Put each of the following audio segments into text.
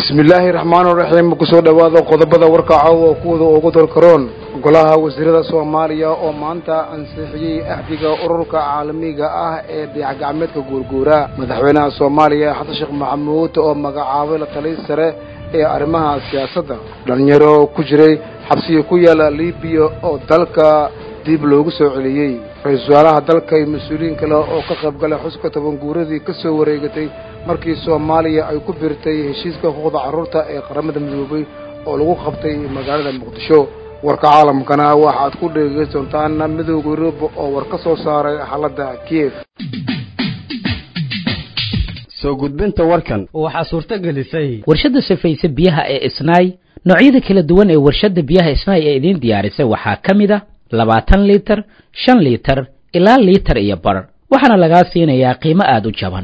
bismillaahi raxmaani raxiim kusoo dhowaada qodobada warka caawa kuwada ugu dorkaroon golaha wasiirada soomaaliya oo maanta ansixiyey axdiga ururka caalamiga ah ee dayaxgacmeedka guurguura madaxweynaha soomaaliya xasan sheekh maxamuud oo magacaabay la taliy sare ee arrimaha siyaasadda dhalinyaro ku jiray xabsiga ku yaala libiya oo dalka dib loogu soo celiyey ra-iisul wasaaraha dalka iyo mas-uuliyiin kale oo ka qayb galay xuska tobanguuradii ka soo wareegatay markii soomaaliya ay ku biirtay heshiiska xuquuqda carruurta ee qaramada midoobay oo lagu qabtay magaalada muqdisho warka caalamkana waxaad ku dhegeysan doontaan midooda yurub oo war ka soo saaray xaaladda kiev soo gudbinta warkan waxaa suurto gelisay warshadda safayse biyaha ee isnaay noocyada kala duwan ee warshadda biyaha isnaay ee idiin diyaarisay waxaa ka mid a labaatan liitar shan liitar ilaa liitar iyo bar waxaana lagaa siinayaa qiimo aada u jaban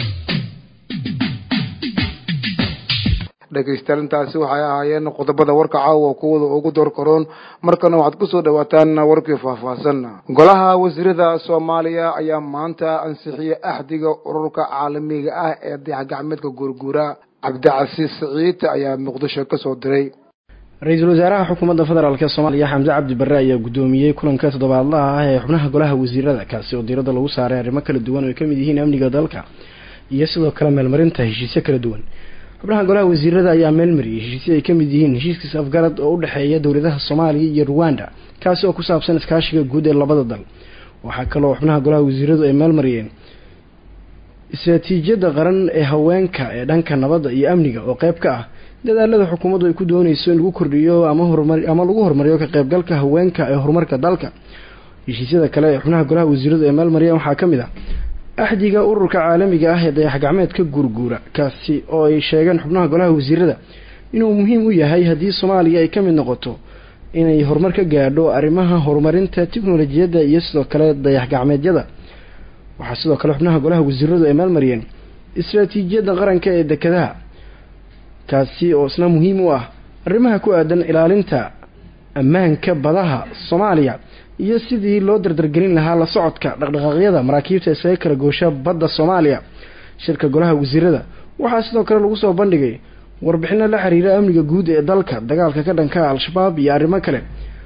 dhegaystayaal intaasi waxay ahaayeen qodobada warka caawa kuwada ugu door karoon markana waxaad kusoo dhawaataan warkii faahfaahsan golaha wasiirada soomaaliya ayaa maanta ansixiyey axdiga ururka caalamiga ah ee dayaxgacmeedka guurguura cabdicasiis siciid ayaa muqdisho kasoo diray ra-iisul wasaaraha xukuumadda federaalk soomaaliya xamse cabdi barre ayaa guddoomiyey kulanka toddobaadlaha ah ee xubnaha golaha wasiirada kaasi oo diiradda lagu saaray arrimo kala duwan oo ay kamid yihiin amniga dalka iyo sidoo kale meelmarinta heshiisyo kala duwan xubnaha golaha wasiirada ayaa meelmariyey heshiisyo ay kamid yihiin heshiiskiis afgarad oo u dhexeeya dowladaha soomaaliya iyo ruwanda kaasi oo ku saabsan iskaashiga guud ee labada dal waxaa kaloo xubnaha golaha wasiiradu ay meelmariyeen istraatiijiyadda qaran ee haweenka ee dhanka nabadda iyo amniga oo qeyb ka ah dadaalada xukuumaddu ay ku dooneyso in lagu kordhiyo ama horumar ama lagu horumariyo ka qaybgalka haweenka ee horumarka dalka heshiisyada kale ee xubnaha golaha wasiiradu ay meelmariyeen waxaa ka mid ah axdiga ururka caalamiga ah ee dayaxgacmeedka guurguura kaasi oo ay sheegeen xubnaha golaha wasiirada inuu muhiim u yahay haddii soomaaliya ay ka mid noqoto inay horumar ka gaadho arrimaha horumarinta tiknolojiyadda iyo sidoo kale dayaxgacmeedyada waxaa sidoo kale xubnaha golaha wasiiradu ay meelmariyeen istraatiijiyadda qaranka ee dekedaha kaasi oo isna muhiim u ah arrimaha ku aadan ilaalinta ammaanka badaha soomaaliya iyo sidii loo dardargelin lahaa la socodka dhaqdhaqaaqyada maraakiibta iskaga kala goosha badda soomaaliya shirka golaha wasiirada waxaa sidoo kale lagu soo bandhigay warbixino la xiriira amniga guud ee dalka dagaalka ka dhanka al-shabaab iyo arrimo kale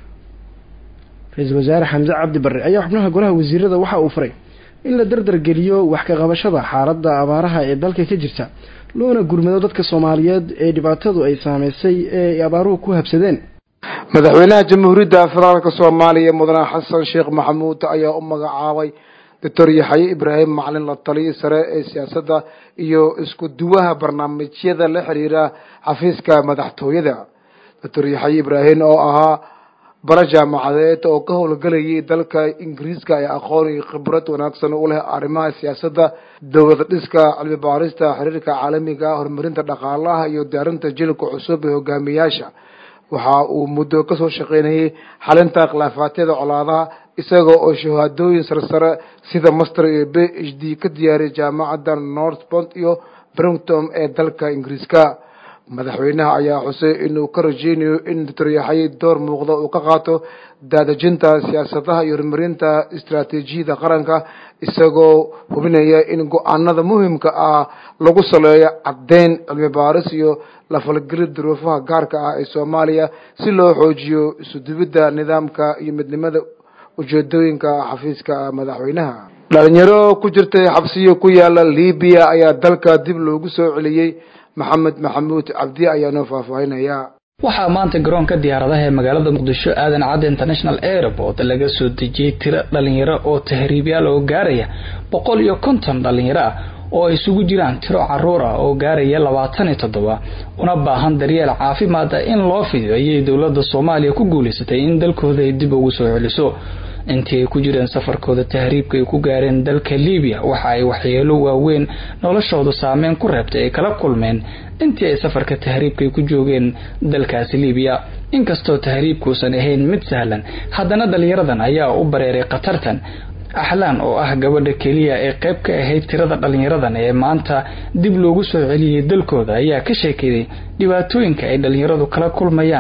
ra-iisul wasaare xamse cabdi barre ayaa xubnaha golaha wasiirada waxa uu faray in la dardargeliyo wax ka qabashada xaaladda abaaraha ee dalka ka jirta loona gurmado dadka soomaaliyeed ee dhibaatadu ay saameysay ee ay abaaruhu ku habsadeen madaxweynaha jamhuuriyadda federaalka soomaaliya mudane xasan sheekh maxamuud ayaa u magacaabay doctor yaxaye ibraahim macalin la taliyi sare ee siyaasadda iyo isku duwaha barnaamijyada la xiriira xafiiska madaxtooyada doctor yaxaye ibraahim oo ahaa bara jaamacadeed oo ka howlgelayay dalka ingiriiska ee aqoon iyo khibrad wanaagsan u leh arrimaha siyaasadda dowlad dhiska cilmi baarista xiriirka caalamiga horumarinta dhaqaalaha iyo diyaarinta jilka cusub ee hogaamiyaasha waxa uu muddo kasoo shaqeynayay xalinta khilaafaatyada colaadaha isaga oo shahaadooyin sarsare sida master iyo b h d ka diyaariyay jaamacadda northpont iyo brington ee dalka ingiriiska madaxweynaha ayaa xusay inuu ka rajeynayo in doctor yaxaye door muuqda uu ka qaato daadejinta siyaasadaha iyo horumarinta istaraatiijiyada qaranka isagoo hubinaya in go-aanada muhimka ah lagu saleeyo caddeyn cilmi baaris iyo la falgelid duruufaha gaarka ah ee soomaaliya si loo xoojiyo isudubidda nidaamka iyo midnimada ujeedooyinka xafiiska madaxweynaha dhalinyaro ku jirtay xabsiyo ku yaala libiya ayaa dalka dib loogu soo celiyey maxamed maxamuud cabdi ayaa noo faahfaahinaya waxaa maanta garoonka diyaaradaha ee magaalada muqdisho aadan cadde international airport laga soo dejiyey tiro dhalinyaro oo tahriibyaal oo gaaraya boqol iyo konton dhalinyaro ah oo ay isugu jiraan tiro caruur ah oo gaaraya labaatan iyo toddoba una baahan daryeel caafimaad ah in loo fidiyo ayay dowladda soomaaliya ku guulaysatay in dalkooda ay dib ugu soo celiso intii ay ku jireen safarkooda tahriibka ay ku gaareen dalka libiya waxa ay waxyeelo waaweyn noloshooda saameyn ku reebtay ay kala kulmeen intii ay safarka tahriibka ay ku joogeen dalkaasi libiya inkastoo tahriibkuusan ahayn mid sahlan haddana dhalinyaradan ayaa u bareeray khatartan axlaan oo ah gabadha keliya ee qayb ka ahayd tirada dhalinyaradan ee maanta dib loogu soo celiyey dalkooda ayaa ka sheekeeyay dhibaatooyinka ay dhalinyaradu kala kulmayaan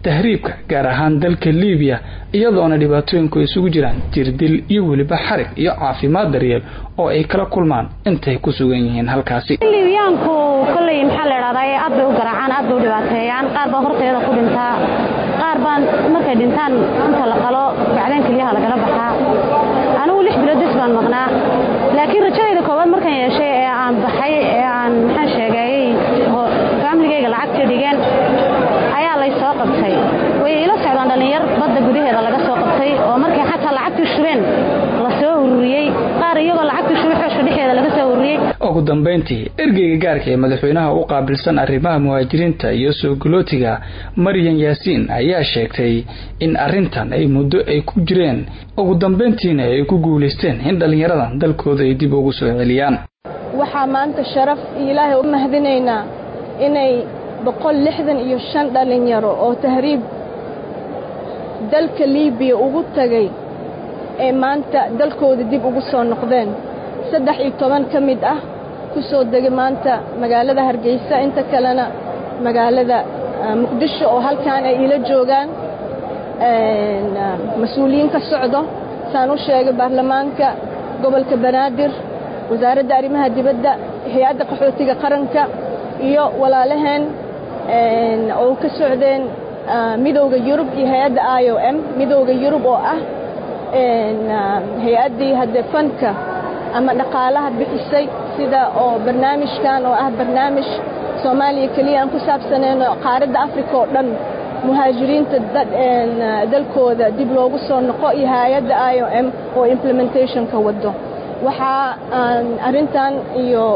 tahriibka gaar ahaan dalka libiya iyadoona dhibaatooyinku isugu jiraan jirdil iyo weliba xarig iyo caafimaad daryeel oo ay kala kulmaan intay ku sugan yihiin halkaasi libiyaanku kolley maxaa la idhahdaa aad bay u garaacaan aad bay u dhibaateeyaan qaar baa horteeda ku dhintaa qaar baan markay dhintaan inta la qalo bacdeen keliyaha lagala baxaa anigu lix bilood bis baan maqnaa laakiin rajadayda koowaad markaan yeeshay ee aan baxay ee aan maxaan sheegayey faamiligayga lacagta dhigeen ayaa lay soo qabtay way ila socdaan dhallinyar badda gudaheeda laga soo qabtay oo markay xataa lacagtii shubeen la soo ururiyey qaar iyagoo lacagtii shubay xooshka dhexeeda laga soo ururiyey ugu dambayntii ergeyga gaarka ee madaxweynaha u qaabilsan arrimaha muhaajiriinta iyo soo galootiga maryan yaasiin ayaa sheegtay in arrintan ay muddo ay ku jireen ugu dambayntiina ay ku guulaysteen in dhallinyaradan dalkooda ay dib ugu soo celiyaan waxaa maanta sharaf iyo ilaahay u mahadinaynaa inay boqol lixdan iyo shan dhallinyaro oo tahriib dalka liibiya ugu tagay ee maanta dalkooda dib ugu soo noqdeen saddex iyo toban ka mid ah ku soo degay maanta magaalada hargeysa inta kalena magaalada muqdisho oo halkan ay ila joogaan mas-uuliyiin ka socdo saan u sheegay baarlamaanka gobolka banaadir wasaaradda arrimaha dibadda hay-adda qaxootiga qaranka iyo walaalaheen oo ka socdeen midowda yurub iyo hay-adda i o m midowda yurub oo ah hay-addii haddee fanka ama dhaqaalaha bixisay sida oo barnaamijkan oo ah barnaamij soomaaliya keliya aan ku saabsanayno qaaradda africa oo dhan muhaajiriinta dalkooda dib loogu soo noqo iyo hay-adda i o m oo implementationka wado waxaa aan arrintan iyo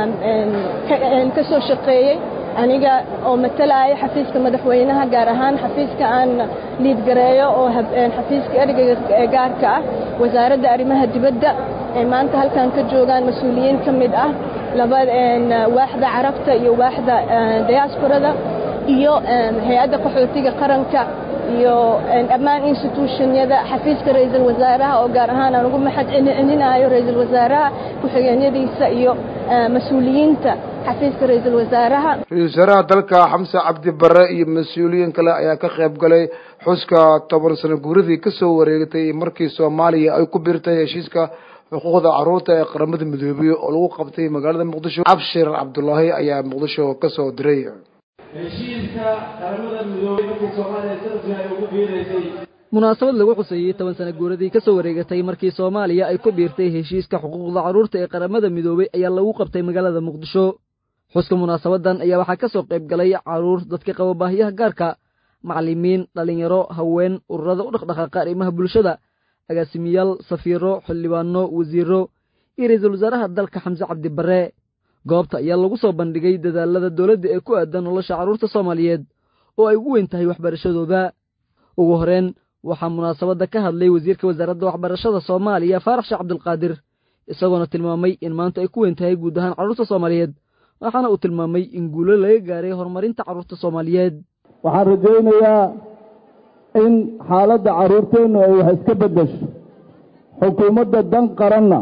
ka soo shaqeeyey aniga oo matalaya xafiiska madaxweynaha gaar ahaan xafiiska aan liidgareeyo oo xafiiska ergeyga gaarka ah wasaaradda arrimaha dibadda ee maanta halkan ka joogaan mas-uuliyiin ka mid ah laba waaxda carabta iyo waaxda diasporada iyo hay-adda qaxootiga qaranka iyo dhammaan institutionyada xafiiska ra-iisul wasaaraha oo gaar ahaan aan ugu maxad celinayo ra-iisul wasaaraha ku-xigeenyadiisa iyo mas-uuliyiinta xafiiska ra-iisul wasaaraha ra-isul wasaaraha dalka xamse cabdi bare iyo mas-uuliyiin kale ayaa ka qayb galay xuska toban sano guuradii kasoo wareegtay markii soomaaliya ay ku biirtay heshiiska xuquuqda caruurta ee qaramada midoobey oo lagu qabtay magaalada muqdisho cabshir cabdulaahi ayaa muqdisho kasoo diray heshiiska qaramada midoobey markii soomaaliya sanadkii ay ugu biiraysay munaasabad lagu xuseeyey toban sana guuradii ka soo wareegatay markii soomaaliya ay ku biirtay heshiiska xuquuqda carruurta ee qaramada midoobey ayaa lagu qabtay magaalada muqdisho xuska munaasabadan ayaa waxaa ka soo qayb galay carruur dadka qaba baahiyaha gaarka macallimiin dhallinyaro haween ururada u dhaqdhaqaaqa arrimaha bulshada agaasimiyaal safiiro xildhibaano wasiiro iyo ra-iisul wasaaraha dalka xamse cabdi bare goobta ayaa lagu soo bandhigay dadaalada dowladda ee ku aadan nolosha carruurta soomaaliyeed oo ay ugu weyn tahay waxbarashadooda ugu horeen waxaa munaasabadda ka hadlay wasiirka wasaaradda waxbarashada soomaaliya faarax sheekh cabdulqaadir isagoona tilmaamay in maanta ay ku weyn tahay guud ahaan carruurta soomaaliyeed waxaana uu tilmaamay in guulo laga gaaray horumarinta carruurta soomaaliyeed waxaan rajaynayaa in xaaladda carruurteennu ay wax iska beddesho xukuumadda dan qaranna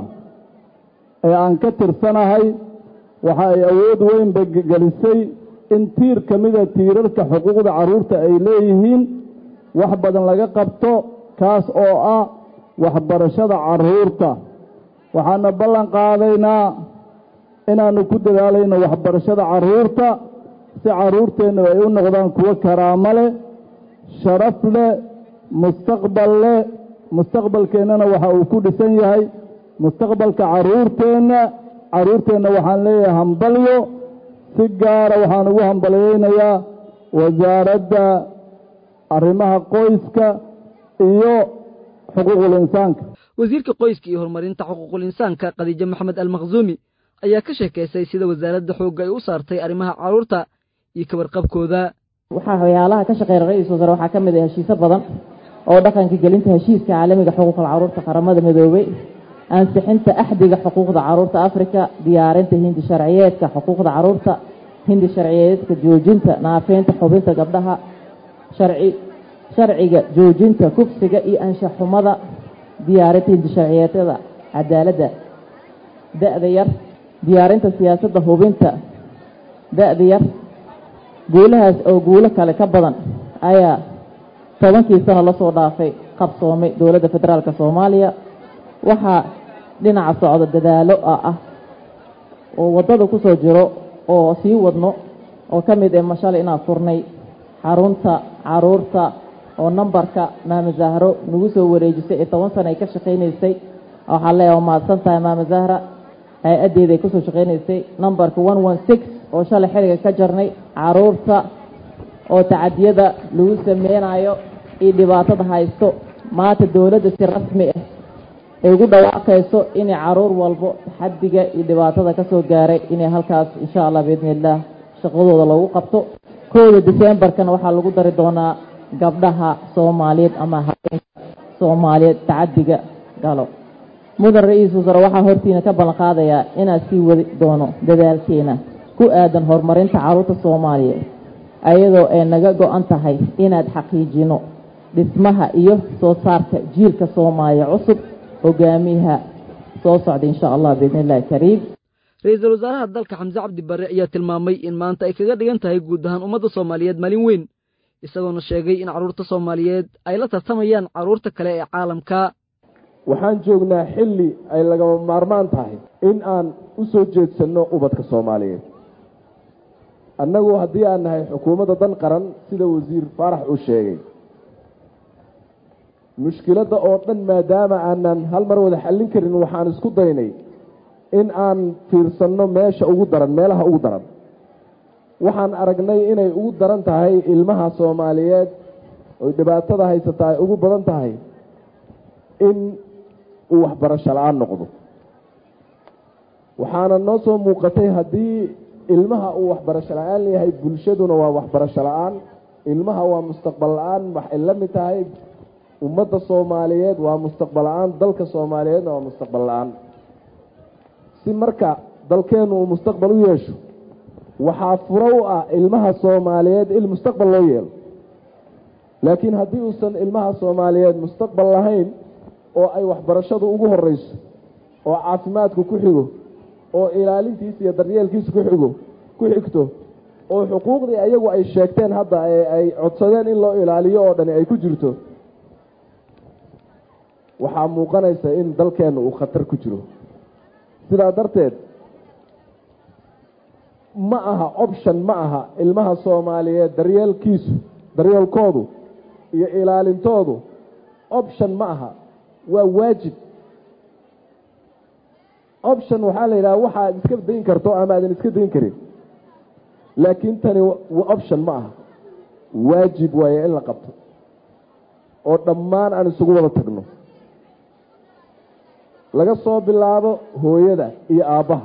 ee aan ka tirsanahay waxa ay awood weyn bagelisay in tiir ka mida tiirarka xuquuqda carruurta ay leeyihiin wax badan laga qabto kaas oo ah waxbarashada carruurta waxaana ballan qaadaynaa inaannu ku dadaalayno waxbarashada carruurta si carruurteennu ay u noqdaan kuwo karaamo leh sharaf leh mustaqbal leh mustaqbalkeennana waxa uu ku dhisan yahay mustaqbalka carruurteenna carruurteenna waxaan leeyahay hambalyo si gaara waxaan ugu hambalyaynayaa wasaaradda arrimaha qoyska iyo xuquuqul insaanka wasiirka qoyska iyo horumarinta xuquuqul insaanka khadiijo maxamed almakhzuumi ayaa ka sheekaysay sida wasaaradda xoogga ay u saartay arrimaha carruurta iyo kabarqabkooda waxaa waxyaalaha ka shaqeeya ra-iisul wasaare waxaa ka mid ah heshiisyo badan oo dhaqanka gelinta heshiiska caalamiga xuquuqal carruurta qaramada midoobey ansixinta axdiga xuquuqda carruurta afrika diyaarinta hindi sharciyeedka xuquuqda carruurta hindi sharciyeedka joojinta naafeynta xubinta gabdhaha sharci sharciga joojinta kufsiga iyo anshaxumada diyaarinta hindi sharciyeedyada cadaaladda da-da yar diyaarinta siyaasadda hubinta da-da yar guulahaas oo guulo kale ka badan ayaa tobankii sano lasoo dhaafay qabsoomay dowladda federaalka soomaaliya waxaa dhinaca socda dadaalo ah oo waddada ku soo jiro oo sii wadno oo ka mid ee mashal inaan furnay xarunta caruurta oo nambarka maama zahro nagu soo wareejisay ee toban sana ay ka shaqaynaysay waxaa leeyaha waa mahadsan tahay maama zahra hay-addeeda ay kusoo shaqaynaysay nambarka one one six oo shalay xiliga ka jarnay caruurta oo tacadiyada lagu sameynayo iyo dhibaatada haysto maanta dowladda si rasmi ah ay ugu dhawaaqayso inay caruur walbo taxadiga iyo dhibaatada ka soo gaaray inay halkaas insha allah biidni illaah shaqadooda lagu qabto kooda decembarkana waxaa lagu dari doonaa gabdhaha soomaaliyeed ama habeenka soomaaliyeed tacadiga galo mudan ra-iisul wasaare waxaa hortiina ka ballan qaadayaa inaad sii wadi doono dadaalkeena ku aadan horumarinta caruurta soomaaliyeed ayadoo ay naga go-an tahay inaad xaqiijino dhismaha iyo soo saarka jiilka soomaaliya cusub hogaamiyaha soo socda insha allah biidni illahi kariim ra-iisul wasaaraha dalka xamse cabdi barre ayaa tilmaamay in maanta ay kaga dhigan tahay guud ahaan ummadda soomaaliyeed maalin weyn isagoona sheegay in carruurta soomaaliyeed ay la tartamayaan carruurta kale ee caalamka waxaan joognaa xilli ay lagama maarmaan tahay in aan u soo jeedsanno ubadka soomaaliyeed annagu haddii aan nahay xukuumadda dan qaran sida wasiir faarax uu sheegay mushkiladda oo dhan maadaama aanan hal mar wada xallin karin waxaan isku daynay in aan fiirsanno meesha ugu daran meelaha ugu daran waxaan aragnay inay ugu daran tahay ilmaha soomaaliyeed oy dhibaatada haysata ay ugu badan tahay in uu waxbarasho la-aan noqdo waxaana noo soo muuqatay haddii ilmaha uu waxbarasho la-aan yahay bulshaduna waa waxbarasho la-aan ilmaha waa mustaqbal la-aan waxay la mid tahay ummadda soomaaliyeed waa mustaqbal la-aan dalka soomaaliyeedna waa mustaqbal la-aan si marka dalkeennu uu mustaqbal u yeesho waxaa furo u ah ilmaha soomaaliyeed il mustaqbal loo yeelo laakiin haddii uusan ilmaha soomaaliyeed mustaqbal lahayn oo ay waxbarashadu ugu horeyso oo caafimaadku ku xigo oo ilaalintiisa iyo daryeelkiisa ku xigo ku xigto oo xuquuqdii ayagu ay sheegteen hadda ee ay codsadeen in loo ilaaliyo oo dhani ay ku jirto waxaa muuqanaysa in dalkeenna uu khatar ku jiro sidaa darteed ma aha option ma aha ilmaha soomaaliyeed daryeelkiisu daryeelkoodu iyo ilaalintoodu option ma aha waa waajib option waxaa la yidhaha waxaad iska dayn karto ama aadan iska dayn karin laakiin tani option ma aha waajib waaye in la qabto oo dhammaan aan isugu wada tagno laga soo bilaabo hooyada iyo aabbaha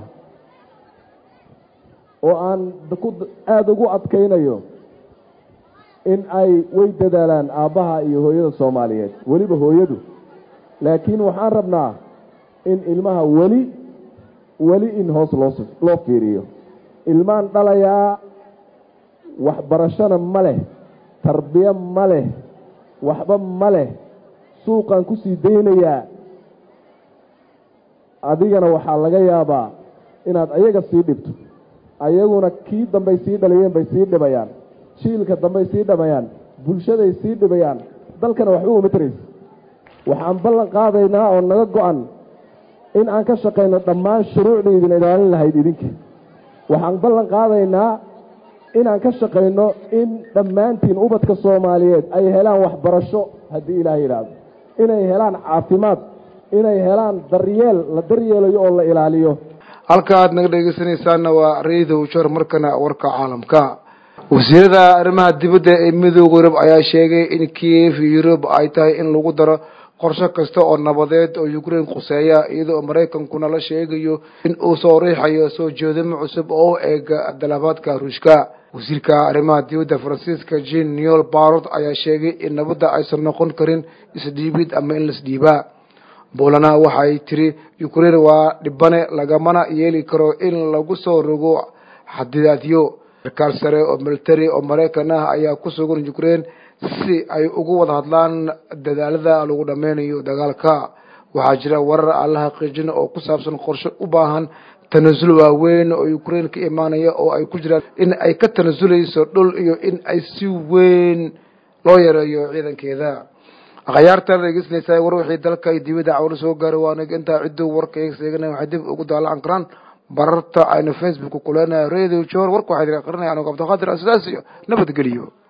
oo aan aada ugu adkaynayo in ay way dadaalaan aabbaha iyo hooyada soomaaliyeed weliba hooyadu laakiin waxaan rabnaa in ilmaha weli weli in hoos loo loo fiiriyo ilmaan dhalayaa waxbarashona ma leh tarbiyo ma leh waxba ma leh suuqaan kusii daynayaa adigana waxaa laga yaabaa inaad ayaga sii dhibto ayaguna kii dambay sii dhaliyeen bay sii dhibayaan jiilka dambay sii dhamayaan bulshaday sii dhibayaan dalkana waxba uma taraysa waxaan ballan qaadaynaa oo naga go-an in aan ka shaqayno dhammaan shuruucda idin ilaalin lahayd idinka waxaan ballan qaadaynaa inaan ka shaqayno in dhammaantiin ubadka soomaaliyeed ay helaan waxbarasho haddii ilaah yidhaahdo inay helaan caafimaad inay helaan daryeel la daryeelayo oo la ilaaliyo halka aad naga dhegeysanaysaana waa radio jor markana warka caalamka wasiirada arrimaha dibadda ee midooda yurub ayaa sheegay in kiev yurub ay tahay in lagu daro qorshe kasta oo nabadeed oo ukraine khuseeya iyadoo maraykankuna la sheegayo in uu soo riixayo soo jeedimo cusub oo u eega dalabaadka ruushka wasiirka arrimaha dibadda faransiiska jean neol barot ayaa sheegay in nabadda aysan noqon karin isdhiibid ama in lasdhiibaa boolana waxay tiri ukraine waa dhibane lagamana yeeli karo in lagu soo rogo xadidaadyo sarkaal sare oo military oo maraykan ah ayaa ku sugan ukraine si ay ugu wada hadlaan dadaalada lagu dhameynayo dagaalka waxaa jira warar aan la xaqiijin oo ku saabsan qorshe u baahan tanasul waaweyn oo ukraine ka imaanaya oo ay ku jiraan in ay ka tanasulayso dhul iyo in ay si weyn loo yareeyo ciidankeeda akhyaartan dhegeysanaysaa war wixii dalka iyo dibadda cawlo soo gaaray waa nig intaa cidduu warka eegseegana waxay dib ugu daalacan karaan bararta aynu facebook kuleenahay radio jor warka waxaa idin aqrinaya anugu cabdiqaadir sidaas iyo nabadgeliyo